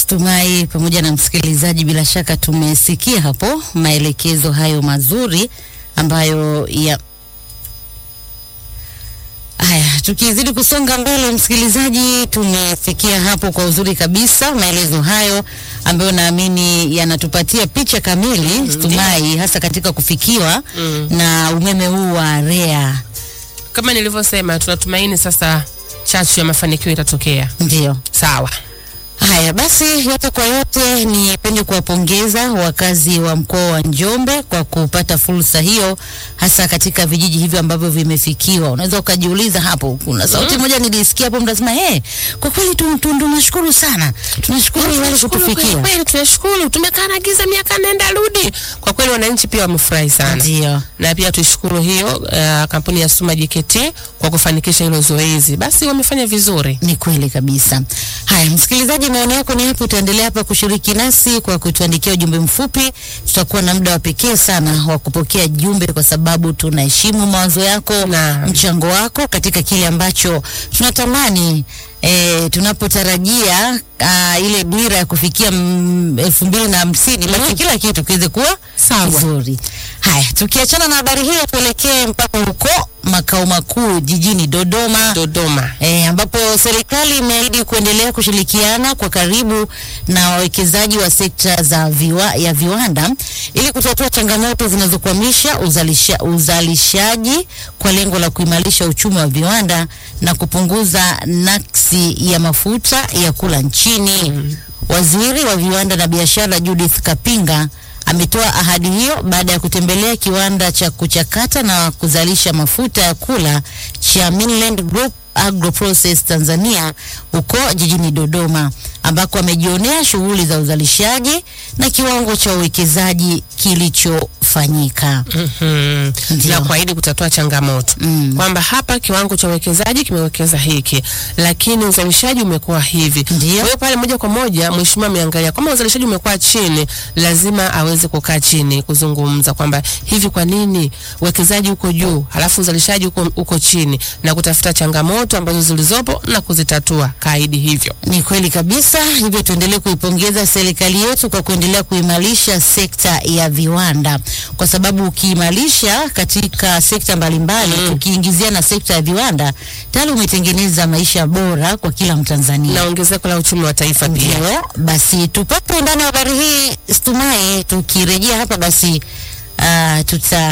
Stumai pamoja na msikilizaji, bila shaka tumesikia hapo maelekezo hayo mazuri ambayo ya Haya, tukizidi kusonga mbele, msikilizaji, tumesikia hapo kwa uzuri kabisa maelezo hayo ambayo naamini yanatupatia picha kamili mm, Stumai, hasa katika kufikiwa Mm. na umeme huu wa REA. Kama nilivyosema, tunatumaini sasa chachu ya mafanikio itatokea. Ndio. Sawa. Haya basi, yote kwa yote, nipende kuwapongeza wakazi wa mkoa wa Njombe kwa kupata fursa hiyo, hasa katika vijiji hivyo ambavyo vimefikiwa. Unaweza ukajiuliza hapo, kuna sauti moja nilisikia hapo, mnasema hey, kwa kweli tu- tu- tunashukuru sana, tunashukuru wale Tunashukuru kweli kutufikia. kweli, tunashukuru. Tumekaa na giza miaka nenda rudi. Kwa kweli wananchi pia wamefurahi sana. Ndio. na pia tuishukuru hiyo uh, kampuni ya Suma JKT kwa kufanikisha hilo zoezi. Basi wamefanya vizuri. Ni kweli kabisa. Haya, msikilizaji, maoni yako ni yapi? Utaendelea hapa kushiriki nasi kwa kutuandikia ujumbe mfupi. Tutakuwa na muda wa pekee sana wa kupokea jumbe, kwa sababu tunaheshimu mawazo yako Na- mchango wako katika kile ambacho tunatamani E, tunapotarajia ah, ile dira ya kufikia mm, elfu mbili na hamsini basi kila kitu kiweze kuwa Sawa. kizuri. Haya, tukiachana na habari hiyo, tuelekee mpaka huko makao makuu jijini Dodoma. Dodoma. E, ambapo serikali imeahidi kuendelea kushirikiana kwa karibu na wawekezaji wa sekta za viwa, ya viwanda ili kutatua changamoto zinazokwamisha uzalisha, uzalishaji kwa lengo la kuimarisha uchumi wa viwanda na kupunguza naksi ya mafuta ya kula nchini. Waziri wa viwanda na biashara Judith Kapinga ametoa ahadi hiyo baada ya kutembelea kiwanda cha kuchakata na kuzalisha mafuta ya kula cha Mainland Group Agro Process Tanzania huko jijini Dodoma ambako amejionea shughuli za uzalishaji na kiwango cha uwekezaji kilichofanyika. Mhm. Ndio. na kuahidi kutatua changamoto Mm. kwamba hapa kiwango cha uwekezaji kimewekeza hiki, lakini uzalishaji umekuwa hivi. Ndio. Kwa hiyo pale moja kwa moja mheshimiwa ameangalia kwamba uzalishaji umekuwa chini, lazima aweze kukaa chini kuzungumza kwamba hivi, kwa nini uwekezaji uko juu halafu uzalishaji uko, uko chini, na kutafuta changamoto ambazo zilizopo na kuzitatua. Kaahidi hivyo. Ni kweli kabisa. Hivyo tuendelee kuipongeza serikali yetu kwa kuendelea kuimarisha sekta ya viwanda, kwa sababu ukiimarisha katika sekta mbalimbali Mm. ukiingizia na sekta ya viwanda, tayari umetengeneza maisha bora kwa kila Mtanzania. na ongezeko la uchumi wa taifa pia. Ndio, basi tupate undani wa habari hii Stumai. Tukirejea hapa basi uh, tuta